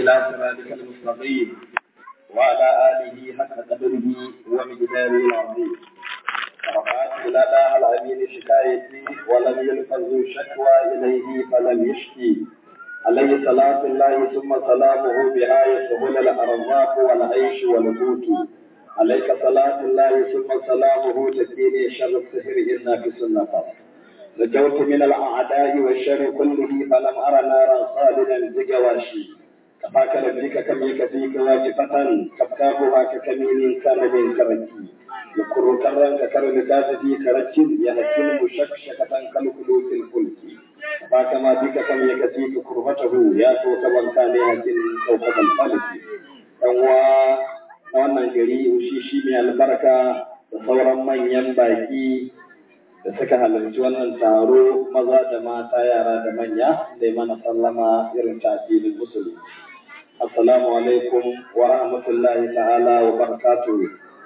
إلى صراطك المستقيم وعلى آله حق قدره ومقداره العظيم رفعت إلى الله الأمين شكايتي ولم يلفظ شكوى إليه فلم يشكي عليه صلاة الله ثم سلامه بها يسهل الأرزاق والعيش والقوت عليك صلاة الله ثم سلامه تكيني شر السحر إنك سنة نجوت من الأعداء والشر كله فلم أر نارا خالدا بجواشي كفاك ربك كم يكفيك واجفة كفكافها ككمين كان من كركي يكر كرا ككرمكات في كرك يهكين مشكشكة كالخلوق الفلك كفاك ما بك كم يكفيك كربته يا توك من كان يهكين كوكب الفلك yanwa na wannan gari ushishi mai albarka da sauran manyan baki da suka halarci wannan taro maza da mata yara da manya da mana sallama irin tafilin musulmi assalamu alaikum wa rahmatullahi ta'ala wa barakatuh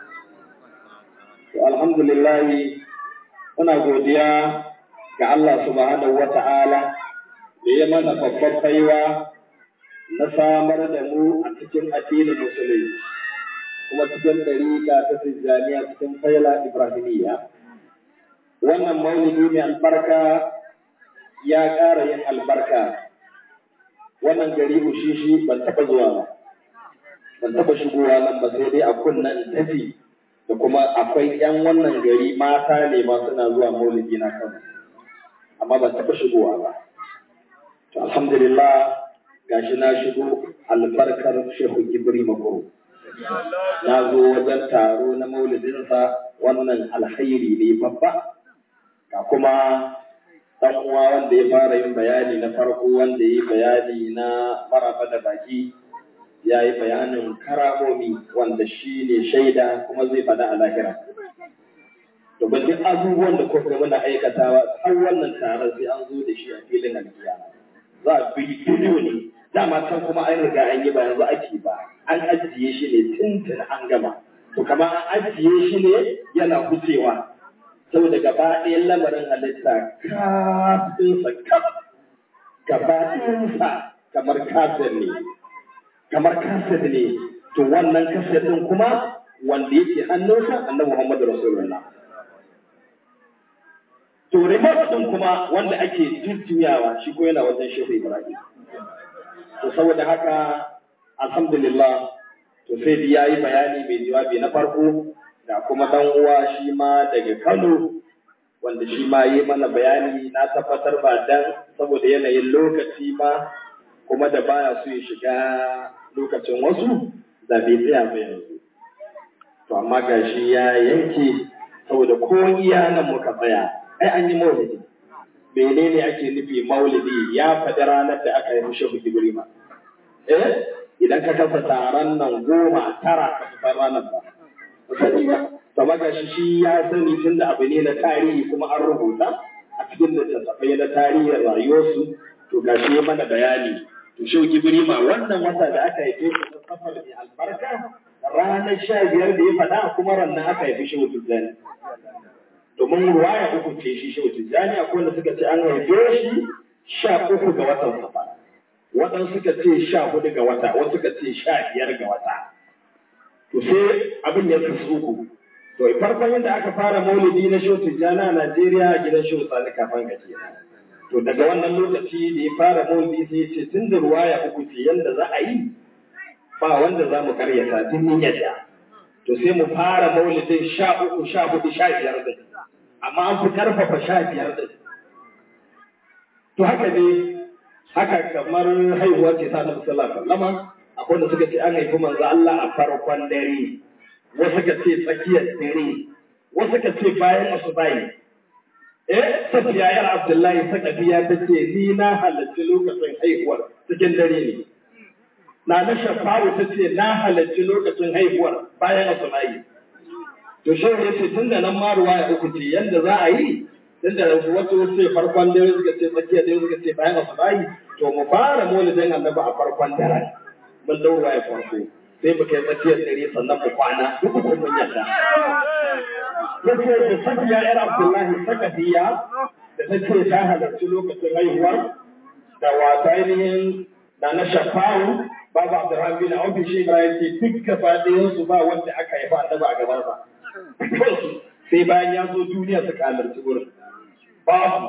to alhamdulillah muna godiya ga Allah subhanahu wa ta'ala da ya mana babbar baiwa na samar da mu a cikin addinin musulunci kuma cikin dariƙa ta tijjaniya cikin faila ibrahimiyya wannan maulidi mai albarka ya ƙara yin albarka wannan gari ushishi ban taɓa zuwa ba ban taɓa shigowa nan ba sai dai a kunnan tafi da kuma akwai ƴan wannan gari mata ne ma suna zuwa maulidi na kan amma ban taɓa shigowa ba to alhamdulillah gashi na shigo albarkar shehu gibri makoro na zo wajen taro na maulidinsa wannan alhairi ne babba ga kuma ɗan uwa wanda ya fara yin bayani na farko wanda ya yi bayani na maraba da baki ya yi bayanin karamomi wanda shi ne shaida kuma zai faɗa a lahira domin duk abubuwan da kuka muna aikatawa har wannan taron sai an zo da shi a filin alkiyama za a bi bidiyo ne dama can kuma an riga an yi ba yanzu ake ba an ajiye shi ne tuntun an gama to kamar an ajiye shi ne yana wucewa saboda gaba ɗayan lamarin halitta kafinsa kaf gaba ɗayansa kamar kafin ne kamar kafin ne to wannan kafin ɗin kuma wanda yake hannunsa annabi Muhammadu Rasulullah to remote ɗin kuma wanda ake jujjuyawa shi ko yana wajen shehu Ibrahim to saboda haka alhamdulillah to sai ya yi bayani mai jawabi na farko da kuma dan uwa shi ma daga Kano wanda shi ma yi mana bayani na tabbatar ba dan saboda yanayin lokaci ba kuma da baya so ya shiga lokacin wasu da bai tsaya ba yanzu to amma gashi ya yanke saboda ko iya nan muka tsaya ai an yi maulidi menene ake nufi maulidi ya faɗi ranar da aka yi shehu Ibrahim eh idan ka kasa taron nan goma tara ka fi ranar ba sani ba to maga shi shi ya sani tun da abu ne na tarihi kuma an rubuta a cikin littattafai na tarihin rayuwarsu to ga shi mana bayani to shi Ibrahim wannan wata da aka haife shi na safar mai albarka ranar sha biyar da ya faɗa kuma rannan aka haifi shehu Tijjani domin ruwaya uku ce shi shehu Tijjani akwai wanda suka ce an haife shi sha uku ga watan safar waɗansu suka ce sha hudu ga wata wasu suka ce sha biyar ga wata to sai abin ya kasu uku to farkon yadda aka fara maulidi na shehu Tijjani a Najeriya a gidan shehu Sani kafin ka kenan to daga wannan lokaci da ya fara maulidi sai ya ce tun da ruwaya uku ce yadda za a yi ba wanda za mu karyata tun yin yadda to sai mu fara maulidin sha uku sha hudu sha biyar din amma an fi karfafa sha biyar din to haka ne haka kamar haihuwa ce ta Nabi sallallahu alaihi wasallam akwai wanda suka ce an haifi manzo Allah a farkon dare wasu ka ce tsakiyar dare wasu ka ce bayan asubahi eh safiya yar Abdullahi sakafiya ta ce ni na halarci lokacin haihuwar cikin dare ne na na shafawu ta ce na halarci lokacin haihuwar bayan asubahi to shehu ya ce tun da nan ma ruwaya uku ce yanda za a yi tun da wasu ce farkon dare suka ce tsakiyar dare suka ce bayan asubahi to mu fara maulidin annabi a farkon daren mun dau ruwaya farko sai mu kai tsakiyar dare sannan mu kwana duk kun mun yadda yace da safiya yar abdullahi sakafiya da ta ce ta halarci lokacin haihuwar da wata ainihin da na shafawu babu Abdurrahman bin Auf shi Ibrahim ce duk gaba ɗayan su ba wanda aka haifa annabi a gaban sa sai bayan ya zo duniya suka halarci wurin babu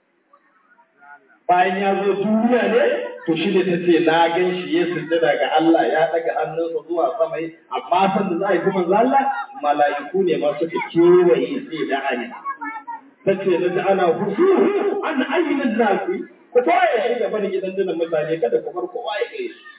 bayan ya zo duniya ne to shi ne ta ce na gan shi ya sujjada ga Allah ya daga hannunsa zuwa sama amma san da za a yi kuma Allah mala'iku ne ma suka kewaye sai da hanya ta ce na ji ana husu an ayyukan nasi ku koya shi gaba da gidan dinan mutane kada ku bar kowa ya kai shi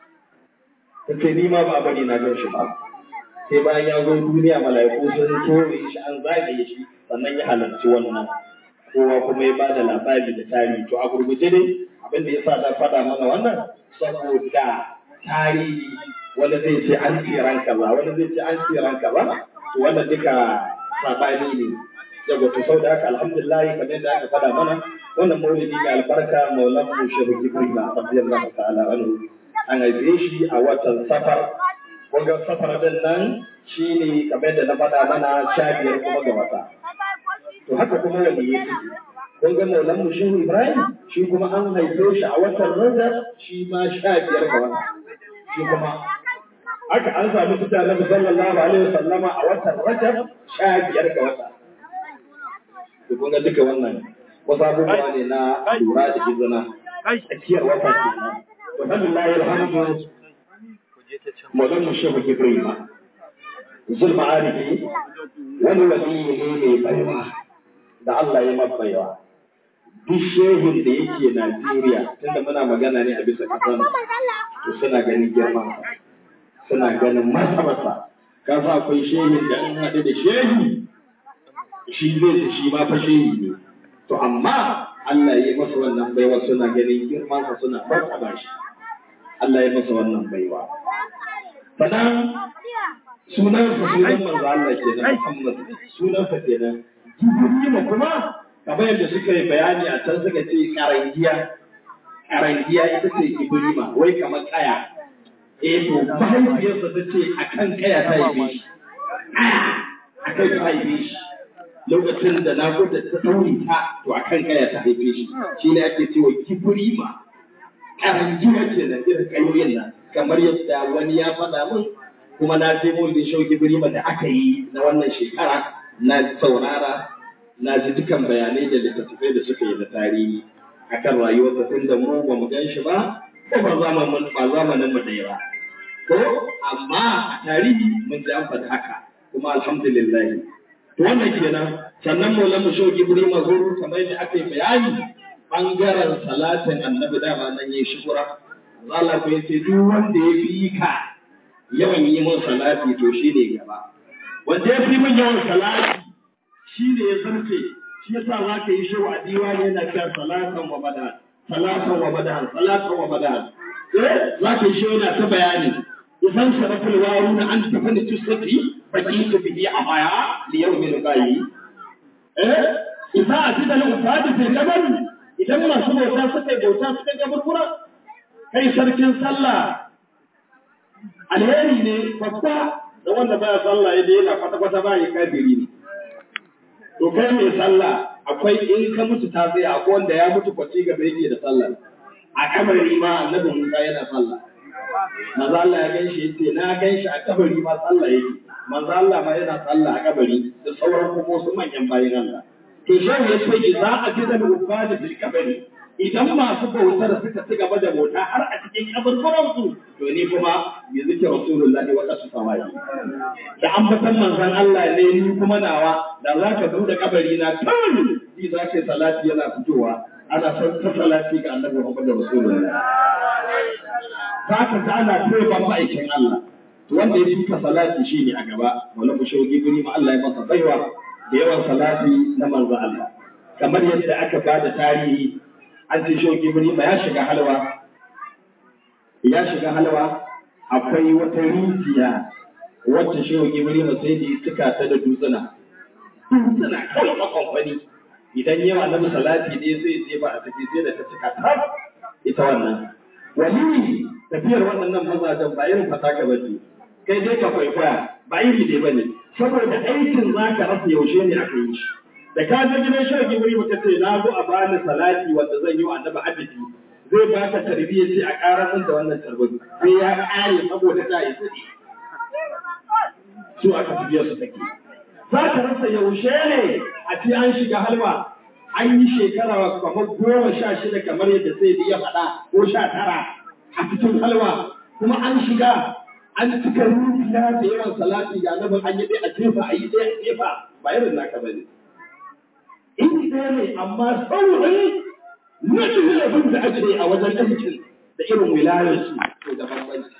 ta ce ni ma ba bari na gan shi ba sai bayan ya zo duniya mala'iku sun kewaye shi an zagaye shi sannan ya halarci wannan kowa kuma ya bada labari da tarihi to a gurguje dai abin da yasa na faɗa mana wannan saboda tarihi wanda zai ce an tsiran kaza wanda zai ce an tsiran kaza to wannan duka sabani ne daga to sau da haka alhamdulillah kamar yadda aka faɗa mana wannan maulidi da albarka maulan mu shehu jibril radiyallahu ta'ala anhu an haife shi a watan safar kunga safar din nan shine kamar yadda na faɗa mana sha biyar kuma ga wata to haka kuma wani yake kun ga maulan mu shehu ibrahim shi kuma an haife shi a watan rajab shi ma sha biyar ga wata shi kuma haka an samu fita na sallallahu alaihi wasallama a watan rajab sha biyar ga wata to kun ga duka wannan wasu abubuwa ne na lura da izina tsakiyar wata kenan to alhamdulillah alhamdu maulan mu shehu ibrahim zulma arifi wani wali ne mai baiwa da Allah ya mabaiwa. Duk shehun da yake Najeriya, tunda muna magana ne a bisa ƙasar to suna ganin girman suna ganin masa masa. Ka sa akwai shehun da an haɗu da shehi, shi zai ci shi ma fa shehi ne. To amma Allah ya masa wannan baiwa suna ganin girmansa suna martaba shi. Allah ya masa wannan baiwa. Sannan sunansa sunan manzo Allah kenan Muhammad sunansa kenan Jibrima kuma kamar yadda suka yi bayani a can suka ce karangiya karangiya ita ce Ibrima wai kamar kaya eh to mahaifiyarsa ta ce akan kaya ta haife shi a kai ta haife shi lokacin da na da ta ɗaure ta to akan kaya ta haife shi shi ne ake cewa Ibrima karangiya ce da irin kayoyin nan kamar yadda wani ya faɗa min kuma na je mulkin shauki birima da aka yi na wannan shekara na saurara na ji dukan bayanai da littattafai da suka yi da tarihi akan rayuwarsa tun da mu ba mu gan shi ba ko ba zamanin ba zamanin mu ɗaya ba ko amma a tarihi mun ji an faɗi haka kuma alhamdulillah to wannan kenan sannan maulan mu shauki birima zuru kamar yadda aka yi bayani bangaren salatin annabi dama nan yayi shukura Allah ko yace duk wanda ya fi ka yawan yi mun salati to shi ne gaba. Wanda ya fi min yawan salati shi ne ya zarce shi yasa za ka yi shewa a diwani yana cewa salatan wa madan salatan wa madan salatan wa madan. Eh za ka yi shewa yana ta bayani idan sarafin waru na an tafi da tusati baki su bihi a baya da yau mai rukayi. Eh idan a fi da al'ufadi fil gabar idan masu bauta suka yi bauta suka gabar kai sarkin sallah alheri ne babba da wanda baya sallah ya daina kwata-kwata ba ya kafiri ne. To kai mai sallah akwai in ka mutu ta tsaya akwai wanda ya mutu kwaci gaba yake da sallah. A kabari ma annabi Musa yana sallah. Manzo Allah ya gan shi yace na gan shi a kabari ma sallah yake. Manzo Allah ma yana sallah a kabari da sauran kuma wasu manyan bayin Allah. To shehu ya ce idza ajida al-ubad fil kabari idan masu bautar suka ci gaba da bauta har a cikin kaburburan su to ni kuma bi zikri rasulullah wa qasu sawai da ambatan manzon Allah ne ni kuma nawa da za ka bude kabari na tun ji za ka salati yana fitowa ana son ta salati ga annabi Muhammad rasulullah za ka ga ana taiba ma'aikin Allah to wanda ya fika salati shine a gaba wala ku shogi guri ma Allah ya masa baiwa da yawan salati na manzon Allah kamar yadda aka bada tarihi an ce shau gibiri ba ya shiga halwa ya shiga halwa akwai wata rijiya wacce shau gibiri ba sai da suka ta da dutsuna dutsuna kawai makwamfani idan yawa na salati ne sai je ba a tafi sai da ta cika ta ita wannan wali tafiyar waɗannan mazajen ba irin fataka ba ce kai dai ka kwaikwaya ba iri dai ba ne saboda aikin za ka rasa yaushe ne aka yi shi da ka je gidan shan gibiri ba ce na zo a bani salati wanda zan yi wa annabi adadi zai ba ka tarbiyya ce a ƙara min da wannan tarbiyya sai ya ƙare saboda ta yi kuɗi su aka tafiyar su take za ka rasa yaushe ne a ce an shiga halwa an yi shekara kamar goma sha shida kamar yadda sai ya faɗa ko sha tara a cikin halwa kuma an shiga an cika rufiya da yawan salati ga annabin an yi ɗaya a jefa a yi ɗaya a jefa ba irin naka ba ne. In ɗaya ne amma saurin na abin da ake a wajen aikin da irin wilayarsu to da bambanci.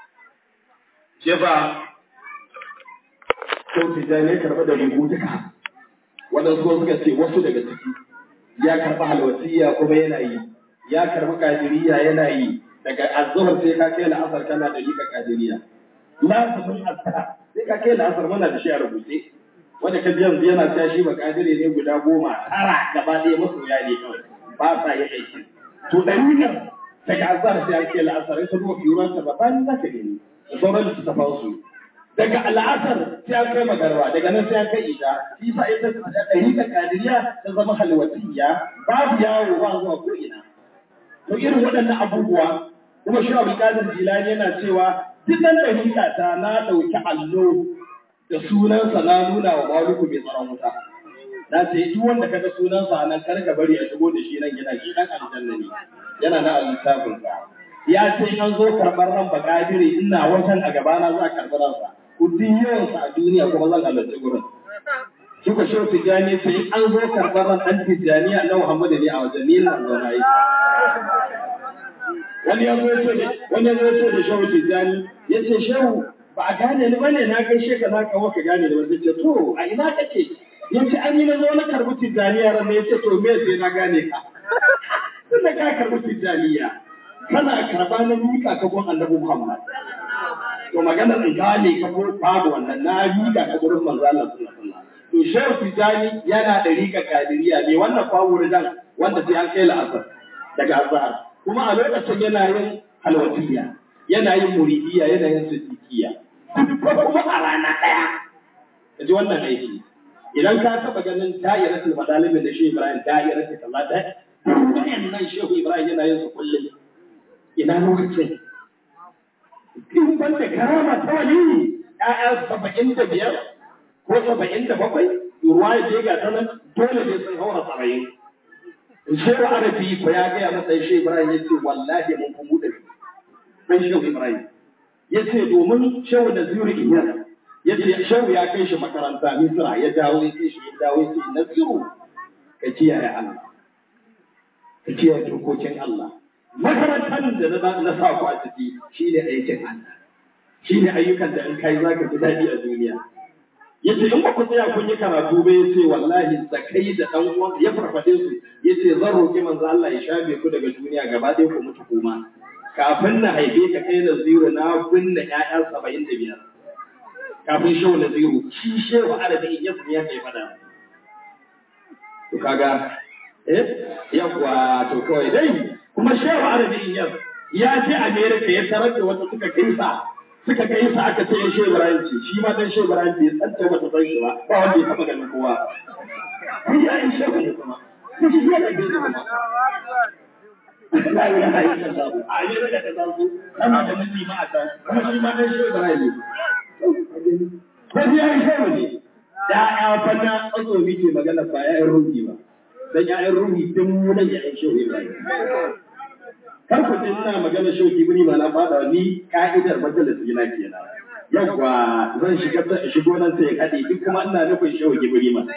Jefa Kyautu da ne karɓa da rigu duka. Waɗansu suka ce wasu daga ciki ya karɓi halwasiya kuma yana yi, ya karɓi kadiriya yana yi, daga azzuhar sai ka kai la'asar kana da rika kadiriya lazumin azhar sai ka kai la'asar mana da shi a rubuce wanda ka ji yanzu yana cewa shi ba kadire ne guda goma tara gaba ɗaya masoya ne kawai ba sa yi aiki to da rikar daga azhar sai an kai la'asar in ka duba fiyuran ta ba ban za ka gani da sauran littattafan su daga al'asar sai an kai magarba daga nan sai an kai isha shi sa ita da rika kadiriya ta zama halwatiyya babu yawo ba zuwa ko ina to irin waɗannan abubuwa kuma shi abu kadir jilani yana cewa duk nan da ta na ɗauki allo da sunansa na nuna wa maluku mai tsaron wuta na ce duk wanda kaga sunansa nan kar ka bari a shigo da shi nan gida shi dan aljanna ne yana na al-littafin sa ya ce an zo karɓar ran bakadiri ina wajen a gabana za a karɓi ransa ku duk yawansa a duniya kuma zan halarci gurin Suka shi tijani sai an zo karɓar ran ɗan tijaniya na Muhammadu ne a wajen ni na zauna yi. wani ya zo da wani ya zo da shehu tijani ya ce shehu ba a gane ni bane na kai sheka za ka waka gane da wanda ce to a ina kake ya ce an yi na zo na karbi tijaniya ran ya ce to me sai na gane ka tunda ka karbi tijaniya kana karba na mika ka gon annabi Muhammad to magana in gane ka ko babu wannan na mika ka gurin manzo Allah sallallahu alaihi wasallam to shehu tijani yana da rika kadiriya ne wannan fawurin wanda sai an kai la'asar daga azhar kuma a lokacin yana yin halwatiya yana yin muridiya yana yin siddiqiya kuma a rana ɗaya ka ji wannan aiki idan ka taɓa ganin da'iratul madalimin da shi Ibrahim da'iratul kaza da wannan shehu Ibrahim yana yin su kullum ina lokacin in ban da karama ta wali ƴaƴa saba'in da biyar ko saba'in da bakwai ruwa ya je ga ta nan dole ne sun haura saba'in Shehu Arabi ko ya gaya masa Shehu Ibrahim ya ce wallahi mun fi buɗe ɗan Shehu Ibrahim. Ya ce domin Shehu da Zuri Iyar ya ce Shehu ya kai shi makaranta Misra ya dawo ya ce shi ya dawo ya ce Nasiru ka kiyaye Allah. Ka kiyaye dokokin Allah. Makarantar da na sa ku a ciki shi ne aikin Allah. Shi ne ayyukan da in kai za ka ji daɗi a duniya. ya ce in ba ku tsaya kun yi karatu ba ya ce wallahi da kai da ɗan uwan ya farfade su ya ce zan roƙi manzo Allah ya shafe ku daga duniya gaba ɗaya ku mutu kuma kafin na haife ka kai da zero na binne ƴaƴa saba'in da biyar kafin shehu na zero shi shehu arabi in yasu ya kai fada to kaga eh yawa to kawai dai kuma shehu arabi in yasu ya je America ya tarar da wata suka kinsa suka kai sa aka ce shi Ibrahim ce shi ma dan shi Ibrahim bai tsanta ba ta san shi ba ba wanda ya taba ganin kowa ni ya yi shi ne kuma shi ya da bai kuma la ilaha illallah a yi daga ta zanzu kana da miji ma a can kuma shi ma dan shi Ibrahim ne ko ya yi shi ne da ya fata tsaso ke magana ba ya yi ruhi ba dan ya yi ruhi din mu nan ya yi shi Ibrahim kar ku ce ina magana shauki bini ba na fada ni ka'idar majalisi na kenan yawwa zan shiga shigo nan sai ya kade duk kuma ina nufin shauki bini ma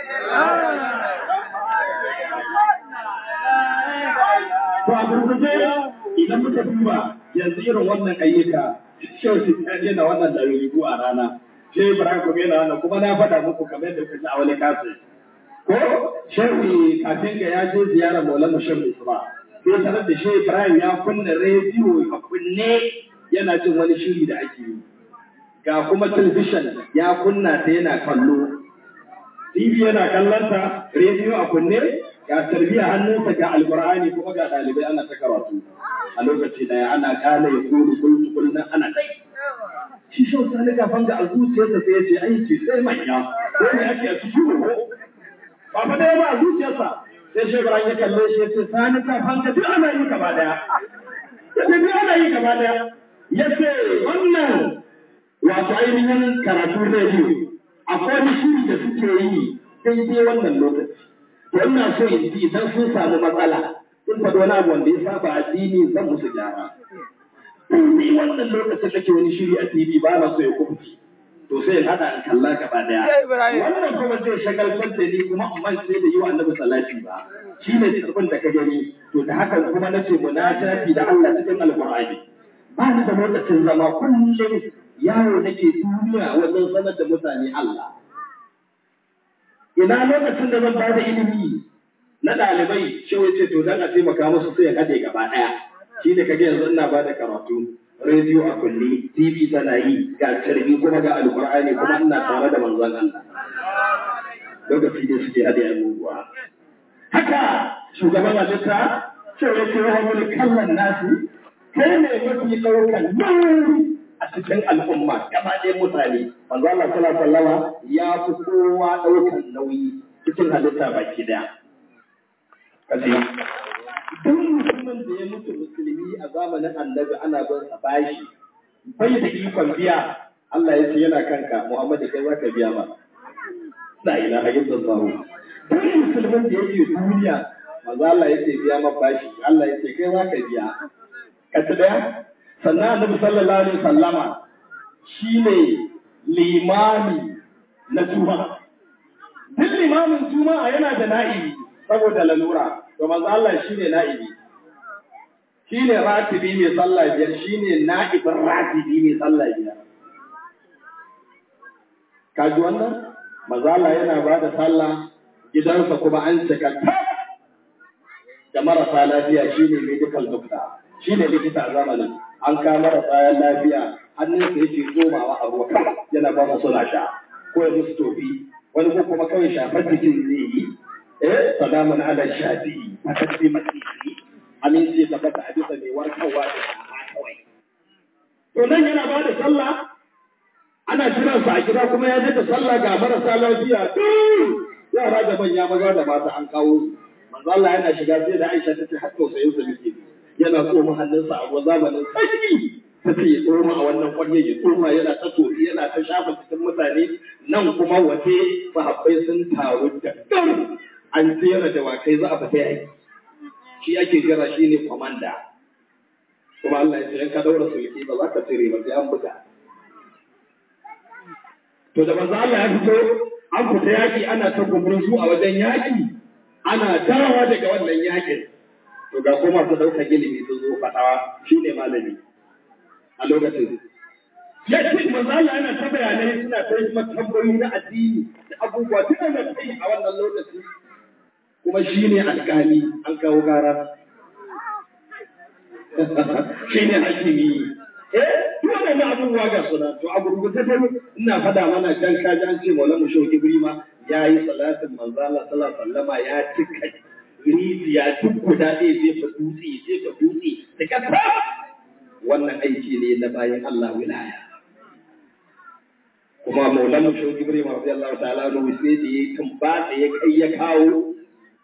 to a gurguje idan muka duba yanzu irin wannan ayyuka shauki ta yana wannan da rubu a rana sai Ibrahim kuma yana wannan kuma na faɗa muku kamar yadda kuka ji a wani kasu ko shehu kafin ga ya je ziyarar Maulana Shehu Isma sai sanar da shi Ibrahim ya kunna rediyo a kunne yana jin wani shiri da ake yi. Ga kuma talabishin ya kunna ta yana kallo. TV yana kallonta, rediyo a kunne, ga tarbiya hannunsa ga alkur'ani kuma ga ɗalibai ana ta karatu. A lokaci daya ana kana ya kuru kullu kullun ana kai. Shi shi wasu ne kafin ga a zuciyarsa sai ya ce aiki sai manya. Ko ne ake a cikin ko? Ba fa dai ba a zuciyarsa sai shebara ya kalle shi ya ce sani ka fanka duk ana yi gaba daya ya ce duk ana yi gaba daya ya ce wannan wato ainihin karatu rediyo akwai wani shiri da suke yi daidai wannan lokaci to ina so in ji idan sun samu matsala in faɗi wani abu wanda ya saba addini zan musu gyara ni wannan lokacin nake wani shiri a TV ba na so ya kubci to sai in haɗa in kalla gaba daya wannan kuma zai shagaltar da ni kuma amma sai da yi wa annabi salati ba shi ne tsarbin da ka gani to da haka kuma nace munajati da Allah cikin alqur'ani ba ni da lokacin zama kullum yawo nake duniya wajen sanar da mutane Allah ina lokacin da zan ba da ilimi na ɗalibai shi ce to dan a taimaka musu sai ya haɗe gaba ɗaya shi ne kage yanzu ina ba da karatu rediyo a kulli tv tana yi ga carbi kuma ga alƙur'ani kuma ina tare da manzon Allah lokaci ne suke haɗe abubuwa haka shugaban halitta sai ya ce wa wani kallon nasu kai ne mafi ɗaukan nauyi a cikin al'umma gaba ɗaya mutane manzo Allah sallallahu alaihi wasallam ya fi kowa ɗaukan nauyi cikin halitta baki ɗaya kace duk mutumin da ya mutu musulmi a zamanin annabi ana bin sa bashi bai da ikon biya Allah ya ce yana kanka Muhammadu kai zaka biya ba la ilaha illallah duk musulmin da yake duniya manzo Allah ya ce biya ma bashi Allah ya ce kai zaka biya kace daya sannan annabi sallallahu alaihi sallama shine limami na juma'a duk limamin juma'a yana da na'ibi saboda lalura to manzo Allah shine na'ibi shine ratibi mai sallah biyar shine na'ibin ratibi mai sallah biyar kaji wannan manzo Allah yana ba da sallah gidansa kuma an cika da marasa lafiya shine medical doctor shine likita a zamanin an kama da bayan lafiya hannunsa yake tsomawa a ruwa yana ba su suna sha ko ya musu tofi wani ko kuma kawai shafar jikin zai yi eh salamun ala shafi a kasi masisi aminci ta bata a bisa mai warkarwa da shafa kawai to nan yana ba da sallah ana jiransa a gida kuma ya je da sallah ga marasa lafiya yara da manya maza da mata an kawo su manzo Allah yana shiga sai da Aisha ta ce har tausayin sa muke yana tsoma hannunsa a zamanin sanyi ta ce ya tsoma a wannan kwarye ya tsoma yana ta tofi yana ta shafa cikin mutane nan kuma waje sahabbai sun taru da gam an jera da wakai za a fita yaki shi ake jira shi ne kwamanda kuma Allah ya ce in ka daura sulki ba za ka cire ba sai an buga to da manzo Allah ya fito an fita yaki ana ta gumurzu a wajen yaki ana dawowa daga wannan yakin to ga kuma su ɗauka ilimi sun zo fatawa shi ne malami a lokacin. Ya ce manzala yana ta bayanai suna ta yi tambayoyi na addini da abubuwa duk da kai a wannan lokaci kuma shi ne alƙali an kawo gara. Shi ne hakimi. Eh, duk waɗannan abubuwa ga suna to a gurgurta ta ina faɗa mana dan kaji an ce Maulana Shehu Ibrima ya yi salatin manzala sallallahu alaihi wasallama ya cika rijiya duk guda zai jefa dutse jefa dutse da kasa wannan aiki ne na bayan Allah wilaya kuma maulana shi Ibrahim radiyallahu ta'ala no sai da ya tumba da ya kai ya kawo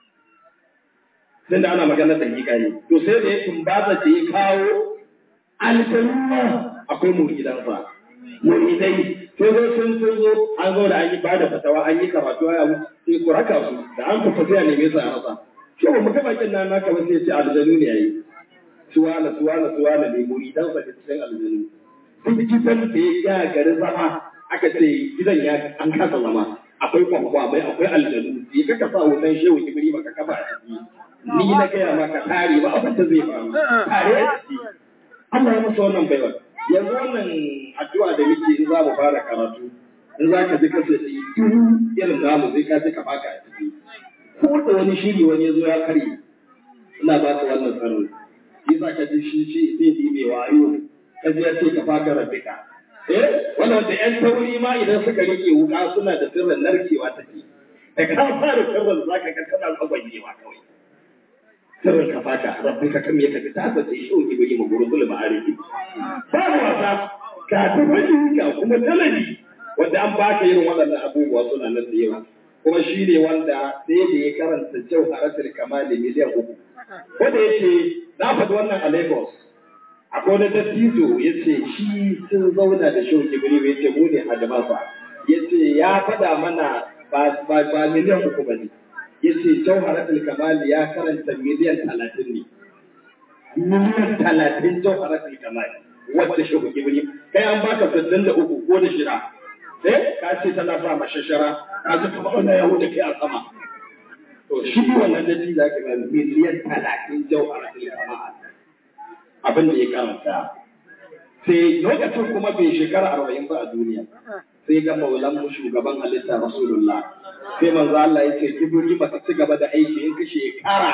tunda ana magana da hakika ne to sai da ya tumba da ya kawo aljanna akwai muridansa muridai sai zo sun sun zo an zo da an yi ba da fatawa an yi karatu ya sai ku raka su da an fita sai a neme su a rasa shi ba mu ga bakin nan naka ba sai ce aljanu ne yayi suwana suwana suwana ne muridan sa da cikin aljanu duk gidan da ya ga garin zama aka ce gidan ya an kasa zama akwai kwakwa mai akwai aljanu sai ka kasa wutan shehu kibiri baka kafa a ciki ni na gaya maka tare ba abin da zai faru tare a ciki Allah ya masa wannan baiwa yanzu wannan addu'a da muke in za mu fara karatu in za ka ji kasa irin namu sai ka ji ka baka a ciki ko da wani shiri wani ya zo ya karye ina ba ka wannan tsaron shi za ka ji shi shi sai yi mai wayo ka ji ya ce ka faka rabbika eh wannan da yan tauri ma idan suka rike wuka suna da sirrin narkewa take da ka fara sirrin za ka ga tana tsagwajewa kawai sirrin ka faka rabbika kam ya tafi ta sa sai shi ibri ma gurul ma'arifi babu wasa ka tafi ga kuma talabi wanda an baka irin waɗannan abubuwa suna nan da yawa kuma shi ne wanda sai da ya karanta jauharatul kamali miliyan uku ko da yake na faɗi wannan a Lagos akwai wani dattijo ya ce shi sun zauna da shi kibiri ya ce mu ne hadamasa ya ce ya faɗa mana ba miliyan uku ba ne ya ce jauharatul kamali ya karanta miliyan talatin ne miliyan talatin jauharatul kamali wacce shi kibiri kai an baka sittin da uku ko da shida eh ka ce tana sa mashashara ka ji kamar wannan yahu da kai a sama to shi wannan dattijo za ka ga miliyan talatin jauharatul kamali abin da ya karanta sai lokacin kuma bai shekara arba'in ba a duniya sai ga maulan mu shugaban halitta rasulullah sai manzo Allah ya ce kibiri ba ci gaba da aiki in ka shekara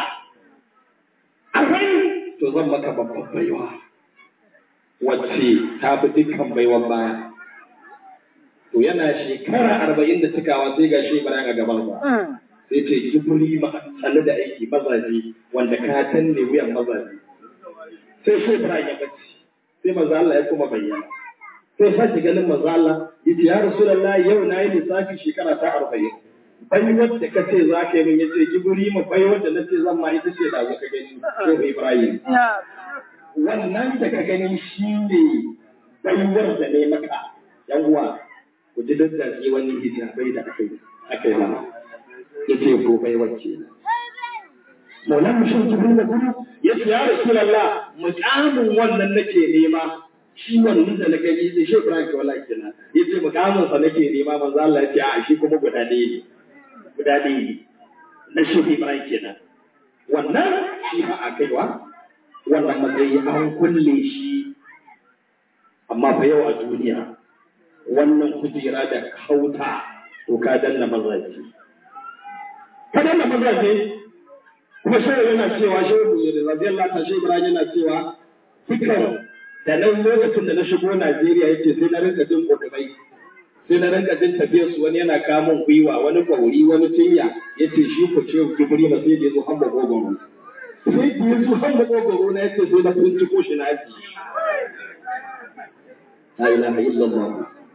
arba'in to zan maka babban baiwa wacce ta fi dukkan baiwan baya to yana shekara arba'in da cikawa sai ga shi Ibrahim a gabansa sai ce kibiri ma tsale da aiki mazaje wanda ka tanne wuyan mazaje sai shi Ibrahim ya bacci sai manzo Allah ya kuma bayyana sai sake ganin manzo Allah yace ya Rasulullahi yau na yi lissafi shekara ta 40 bai wadda ka ce za ka yi min yace giburi mu bai wadda na ce zan ma ita ce da ka gani ko Ibrahim wannan da ka gani shi ne baiwar da ne maka yan uwa ku ji daddace wani hijabai da aka yi aka yi mana yace ko baiwar kenan Maulan Mushin Jibril da gudu ya ce ya Rasulallah mukamin wannan nake nema shi wannan da na gani sai shi Ibrahim wala kenan ya ce mukamin sa nake nema manzo Allah ya ce a shi kuma guda ɗaya ne guda ɗaya ne na shi Ibrahim kenan wannan shi ba a kaiwa wannan matsayi an kulle shi amma fa yau a duniya wannan kujera da kauta to ka danna mazaje ka danna mazaje kuma shehu yana cewa shehu radiyallahu ta shehu ibrahim yana cewa dukkan da nan lokacin da na shigo Najeriya yake sai na rinka jin kokabai sai na rinka jin tafiyar su wani yana kamun gwiwa wani kwauri wani tinya yace shi ko shehu kibri ma sai da zo hamba gogoro sai da yazo hamba gogoro na yace sai na binciko shi na aji la ilaha illallah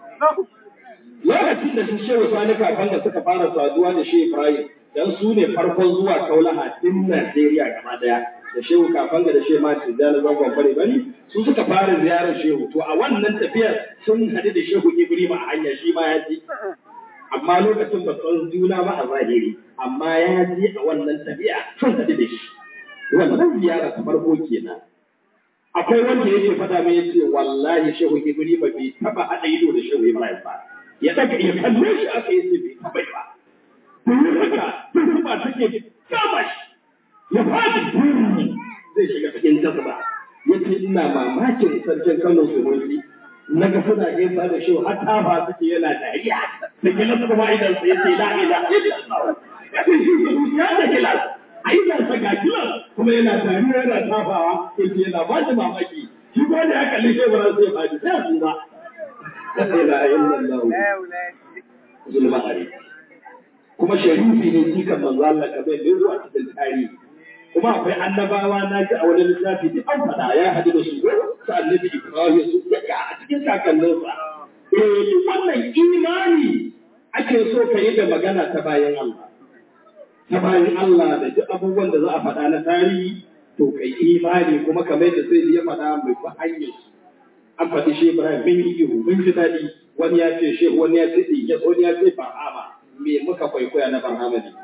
lokacin da shi shehu sani kafan da suka fara saduwa da shehu ibrahim dan su ne farkon zuwa kaulaha din Najeriya gaba daya da shehu kafan da shehu Mati da zangon bare bari su suka fara ziyarar shehu to a wannan tafiyar sun hadu da shehu Ibrahim a hanya shi ma ya ji amma lokacin ba san juna ba a zahiri amma ya ji a wannan tafiya sun hadu da shi wannan ziyara ta farko kenan akwai wanda yake faɗa mai yace wallahi shehu Ibrahim bai taba hada ido da shehu Ibrahim ba ya daga ya kalle shi aka yi bai taba ba domin haka tuhuma take kama shi ya fadi duni zai shiga cikin jazba ya ce ina mamakin sarkin kano sunusi na ga suna gaisa da shi har ta ba suke yana dariya da gilas kuma idan sai ce la ila ya ce shi ya da gilas a idan sa ga gilas kuma yana dariya yana tafawa ya ce yana ba shi mamaki shi ko da ya kalli shi ba sai ba shi sai su ba la ilaha illallah zulma alaikum kuma sharifi ne jikan manzo Allah kamar da zuwa cikin tarihi kuma akwai annabawa na ji a wani littafi duk an faɗa ya haɗu da su su annabi Ibrahim su daga a cikin kakanninsa eh wannan imani ake so ka yi da magana ta bayan Allah ta bayan Allah da duk abubuwan da za a faɗa na tarihi to kai imani kuma kamar da sai ya faɗa mai ba hanyar su an faɗi shi Ibrahim mun yi ihu mun ji daɗi wani ya ce shehu wani ya ce ɗiyas wani ya ce fa'ama me muka kwaikwaya na Barhama ne.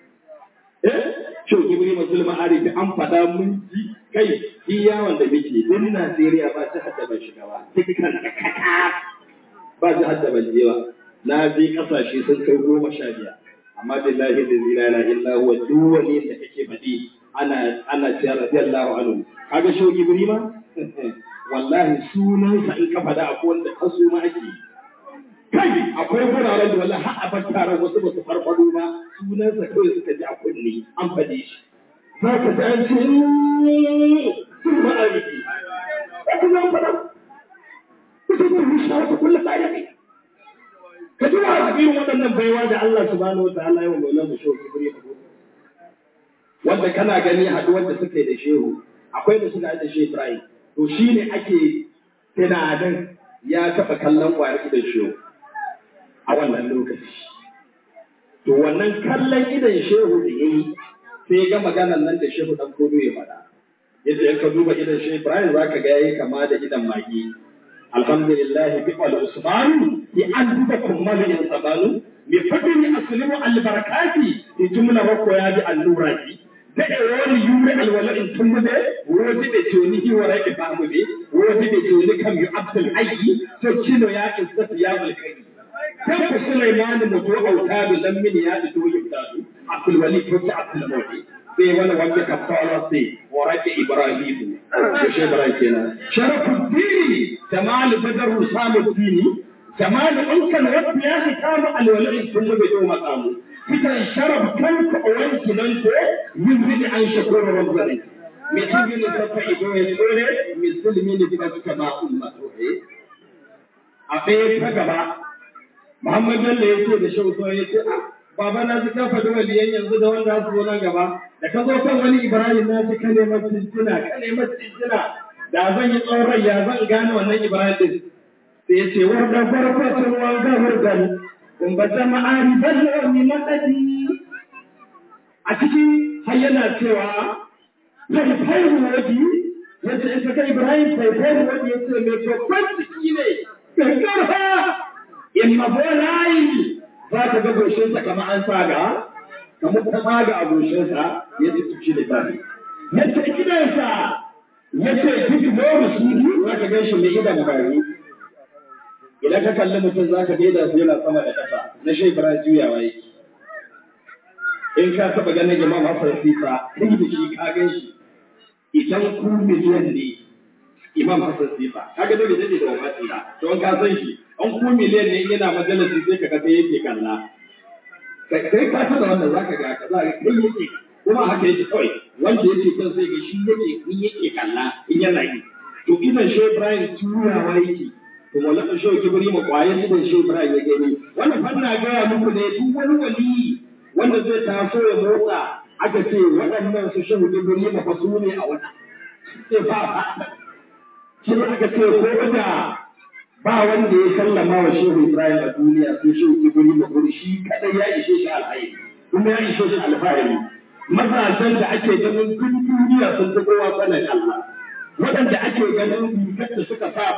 Eh, Shau Gibri Mazul Ma'arifi an faɗa mun ji kai shi yawon da muke din Najeriya ba jihar da ban shiga ba. Dukkan da kaka ba jihar da ban je ba. Na je ƙasashe sun kai goma sha biyar. Amma billahi da zina na illa huwa duk wani da kake faɗi ana ana cewa radiyallahu anhu. Kaga Shau Gibri ma? Wallahi sunansa in ka faɗa akwai wanda kasu ma ake yi. kai akwai wuraren da wala har abar taron wasu ba su farfado ba sunansa kawai suka ji a kunne an faɗe shi za ka ji an ce sun ba a rike ba ku zan faɗa ku ta kuma shi wata kulla tsaye ne ka ji wa irin waɗannan baiwa da Allah subhanahu wa ta'ala yawan maulan mu shehu kibri wanda kana gani haɗuwar da suka yi da shehu akwai da suka da shehu Ibrahim to shine ake tunanin ya taɓa kallon ƙwayar da shehu a wannan lokaci. to wannan kallon idan shehu da yayi sai ga maganan nan da shehu dan kodo ya faɗa yadda in ka duba idan shehu Ibrahim zaka ga yayi kama da idan magi alhamdulillah bi al usman bi an duba kummal in sabanu mi fadini aslimu al barakati di jumla ko ya bi allura ji da e woni yure al wala in tumude wodi be joni hi wara ke famude wodi be joni kam yu abdul hayy to kino ya izzat ya mulkai kan ku sulaiman mutu autadu lam min ya to yibdadu abdul wali ko ta abdul mawdi sai wani wanda ka fara sai warake ibrahim ko shi ibrahim kenan sharafuddin jamal badar samuddin jamal unkan wanda ya fi kama alwalin sun bai do makamu fitan sharaf kanka a wanki nan ko yin an shakuru rabbani mai cikin ne safa ido ya tsore musulmi ne ba suka ba ummatu a ɗaya ta gaba Muhammad Bello ya ce da shauto ya ce baba na ji ka faɗi waliyan yanzu da wanda su zo nan gaba da ka zo kan wani Ibrahim na ji ka nema cincina ka nema cincina da zan yi tsawon rai ya zan gane wannan Ibrahim din sai ya ce warda farfacin wanga wardan kun ba ta ma'ari ballo mi madadi a ciki har yana cewa faifairu waji yace in ka kai Ibrahim faifairu waji yace mai babban ciki ne kankarfa in mafolayi za ka ga goshinsa kamar an tsaga kamar ta tsaga a goshinsa ya ce tuci da bari ya ce gidansa ya ce duk noma suri za ka gan shi mai idan bari idan ka kalli mutum za ka gaida su yana sama da ƙasa na shekara juyawa yake in ka taɓa ganin imam Hassan Sifa kai da shi ka gan shi idan ku miliyan ne imam Hassan Sifa kaga dole ne da wafati ba to ka san shi an ku miliyan ne yana majalisi sai ka ga sai yake kalla kai ka san wannan zaka ga ka zaka kai yake kuma haka yake kawai wanda yake kan sai ga shi yake in yake kalla in yana yi to idan shi Ibrahim turawa yake to wallahi shi kibri ma kwayan idan shi Ibrahim ya gani wannan fanna ga muku ne duk wani wali wanda zai taso ya motsa aka ce waɗannan su shehu kibri ma fa su ne a wata sai ba shi aka ce ko da ba wanda ya sallama wa shehu Ibrahim a duniya sai shehu Ibrahim da kuri shi kadai ya ishe shi alhairi kuma ya ishe shi alfahari mazajen da ake ganin duk duniya sun fi kowa sanin Allah waɗanda ake ganin rigar da suka sa